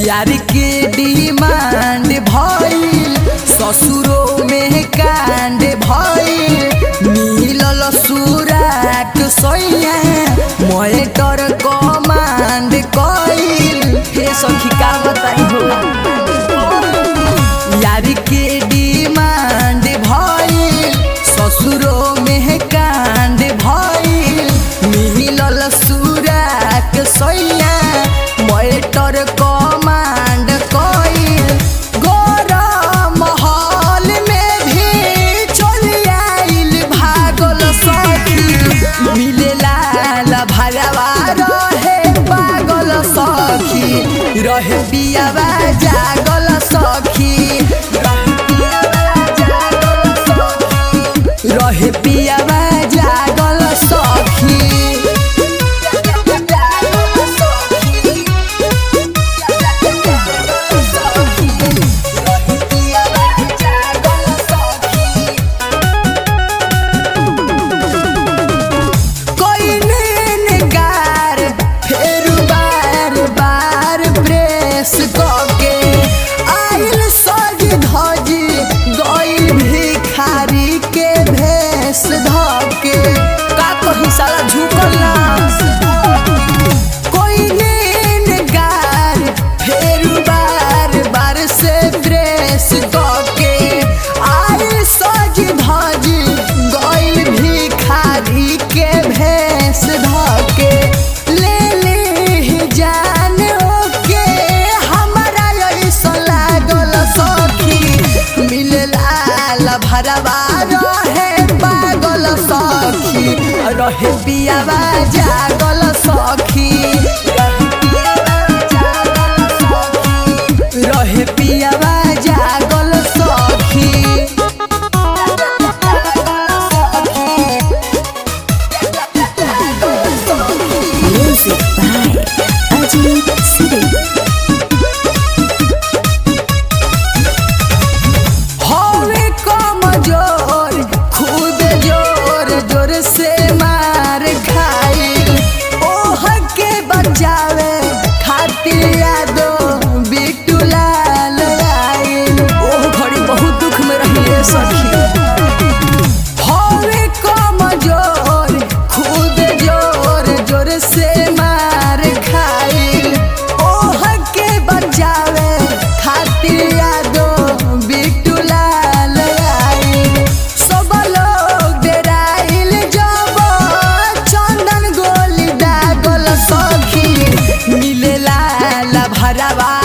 यार के डिमांड भइल ससुरो में कांड भइल मिलल सुराक सैया मोटर कमांड कइल हे सखी का बताई हो यार के डिमांड भइल ससुरो में कांड भइल मिलल सुराक सैया मोटर कमांड कइल गरम महल में भी चल आइल भागल सखी मिलेला भरवा रहे पागल सखी रहे पियावा जागल सखी रहे पियावा जागल सखी कोइने नकार फेर बार बार प्रेस कके आइल सज धजी गइल भिखारी के भेस धके का कही साला झुकल ना कोइने नकार फेर बार बार से प्रेस कके आइल सज धजी गइल भिखारी के भेस धके ले ले जान ओके हमारा ऐसा लागल सखी मिलला भरवा रहे पागल सखी रहे पियावा जागल सखी रहे पियावा जागल सखी Music by Ajit Siri. हवे कमजोर खुद जोर जोर से मार खाइल ओह के बचावे खातिर यादो बिट्टू लाल आइल ओह घड़ी बहुत दुख में रहिए सखी हवे कमजोर खुद जोर जोर से मार खाइल ओह के बचावे खातिर यादो बिट्टू लाल आइल सब लोग डेराइल जब चंदन गोली दागल सखी मिलेला भरवा